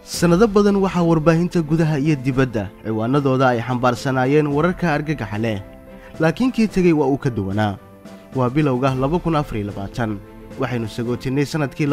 sannado badan waxaa warbaahinta gudaha iyo dibadda ciwaanadooda ay xambaarsanaayeen wararka argagaxa leh laakiin kii tegey waa uu ka duwanaa waa bilowga waxaynu sagootinnay sannadkii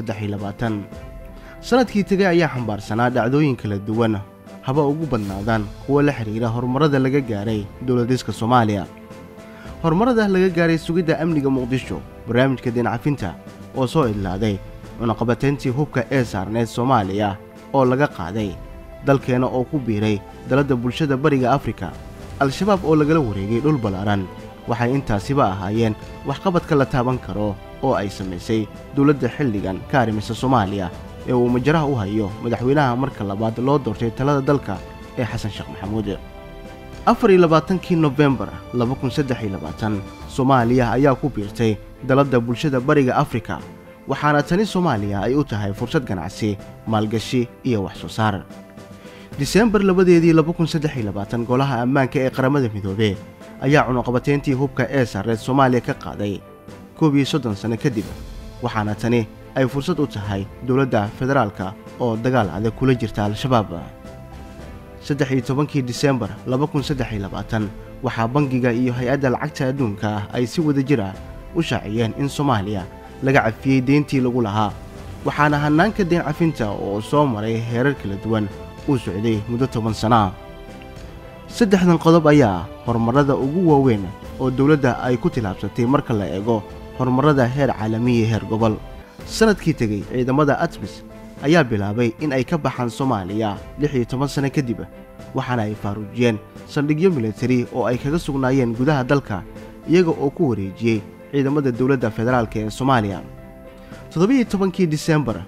sannadkii tegey ayaa xambaarsanaa dhacdooyin kala duwan haba ugu badnaadaan kuwa la xidhiira horumarrada laga gaaray dowladiska soomaaliya horumarrada laga gaaray sugidda amniga muqdisho barnaamijka deencafinta oo soo idlaaday cunaqabatayntii hubka ee saarneed soomaaliya oo laga qaaday dalkeenna oo ku biiray daladda bulshada bariga afrika al-shabaab oo lagala wareegay dhul ballaaran waxay intaasiba ahaayeen waxqabadka la taaban karo oo ay samaysay dowladda xilligan ka arrimisa soomaaliya ee uu majaraha u hayo madaxweynaha marka labaad loo doortay talada dalka ee xasan sheekh maxamuud afar iyo labaatankii nofembar soomaaliya ayaa ku biirtay daladda bulshada bariga afrika waxaana tani soomaaliya ay u tahay fursad ganacsi maalgashi iyo wax soo saar diseembar labadeedii golaha ammaanka ee qaramada midoobe ayaa cunuqabatayntii hubka ee sarreed soomaaliya ka qaaday koob iyo soddon sanno kadib waxaana tani ay fursad u tahay dowladda federaalka oo dagaal adag kula jirta al-shabaab saddex iyo tobankii diseembar waxaa bangiga iyo hay-adda lacagta adduunka ah ay si wada jir ah u shaaciyeen in soomaaliya laga cafiyey deyntii lagu lahaa waxaana hannaanka deen cafinta oo soo maray heerar kala duwan uu socday muddo toban sana saddexdan qodob ayaa horumarrada ugu waaweyn oo dowladda ay ku tilaabsatay marka la eego horumarrada heer caalamiya heer gobol sannadkii tegey ciidamada atmis ayaa bilaabay in ay ka baxaan soomaaliya lix iyo toban sanno kadib waxaana ay faaruujiyeen saldhigyo militari oo ay kaga sugnaayeen gudaha dalka iyaga oo ku wareejiyey ciidamada dowladda federaalk ee soomaaliya toddobiiyo tobankii diseembar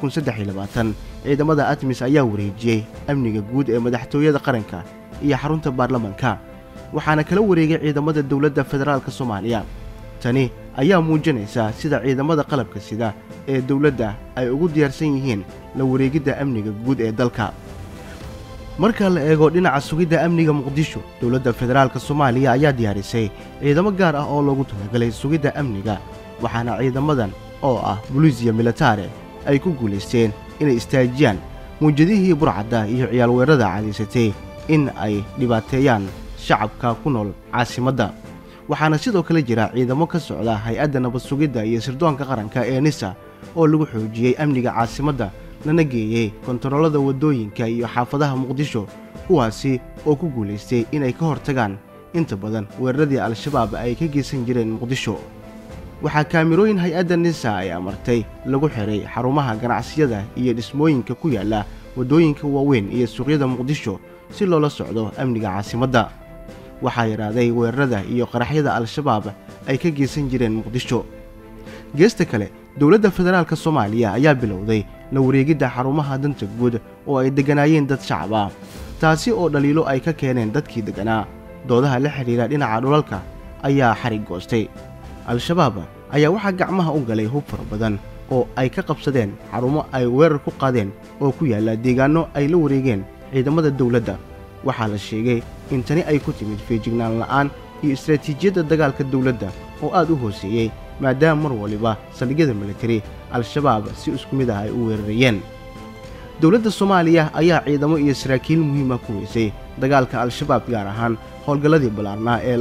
ciidamada atmis ayaa wareejiyey amniga guud ee madaxtooyada qaranka iyo xarunta baarlamanka waxaana kala wareegay ciidamada dowladda federaalka soomaaliya tani ayaa muujinaysa sida ciidamada qalabka sida ee dowladda ay ugu diyaarsan yihiin la wareegidda amniga guud ee dalka marka la eego dhinaca sugidda amniga muqdisho dowladda federaalka soomaaliya ayaa diyaarisay ciidamo gaar ah oo loogu talagalay sugidda amniga waxaana ciidamadan oo ah buliisiya militare ay ku guulaysteen inay istaajiyaan muujadihii burcadda iyo ciyaalweerada cadaysatay in ay dhibaateeyaan shacabka ku nool caasimadda waxaana sidoo kale jira ciidamo ka socda hay-adda nabad sugidda iyo sirdoonka qaranka ee nisa oo lagu xoojiyey amniga caasimadda lana geeyey kontaroolada waddooyinka iyo xaafadaha muqdisho kuwaasi oo ku guulaystay inay ka hortagaan inta badan weeraradii al-shabaab ay ka geysan jireen muqdisho waxaa kaamirooyin hay-adda nisa ay amartay lagu xiray xarumaha ganacsiyada iyo dhismooyinka ku yaalla waddooyinka waaweyn iyo suuqyada muqdisho si loola socdo amniga caasimadda waxaa yidhaaday weerarada iyo qaraxyada al-shabaab ay ka geysan jireen muqdisho geesta kale dowladda federaalka soomaaliya ayaa bilowday la wareegidda xarumaha danta guud oo ay degganaayeen dad shacab ah taasi oo dhaliilo ay ka keeneen dadkii degganaa doodaha la xidhiira dhinaca dhulalka ayaa xarig goostay al-shabaab ayaa waxaa gacmaha u galay hub fara badan oo ay ka qabsadeen xarumo ay weerar ku qaadeen oo ku yaalla deegaanno ay la wareegeen ciidamada dowladda waxaa la sheegay in tani ay ku timid feejignaan la'aan iyo istaraatiijiyadda dagaalka dowladda oo aad u hooseeyey maadaama mar waliba saldhigyada militari al-shabaab si isku mid ah ay u weerarayeen dowladda soomaaliya ayaa ciidamo iyo saraakiil muhiima ku weysay dagaalka al-shabaab gaar ahaan howlgalladii ballaarnaa ee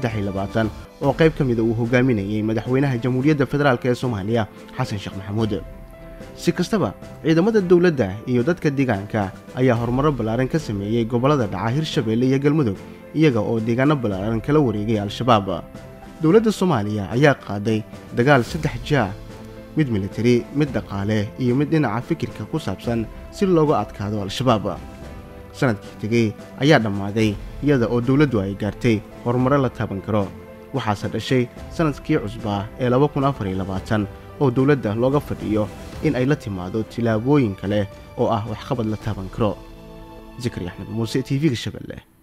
oo qayb ka mida uu hogaaminayey madaxweynaha jamhuuriyadda federaalk ee soomaaliya xasan sheekh maxamuud si kastaba ciidamada dowladda iyo dadka deegaanka ayaa horumarro ballaaran ka sameeyey gobollada dhaca hirshabeelle iyo galmudug iyaga oo deegaano ballaaran kala wareegay al-shabaab dowladda soomaaliya ayaa qaaday dagaal saddex jaa mid militari mid dhaqaale iyo mid dhinaca fikirka ku saabsan si looga adkaado al-shabaab sannadkii tegey ayaa dhammaaday iyada oo dowladdu ay gaartay horumarro la taaban karo waxaase dhashay sannadkii cusbaa ee oo dowladda looga fadhiyo in ay la timaado tillaabooyin kale oo ah waxqabad la taaban karo zakari axmed muuse t v-ga shabeelle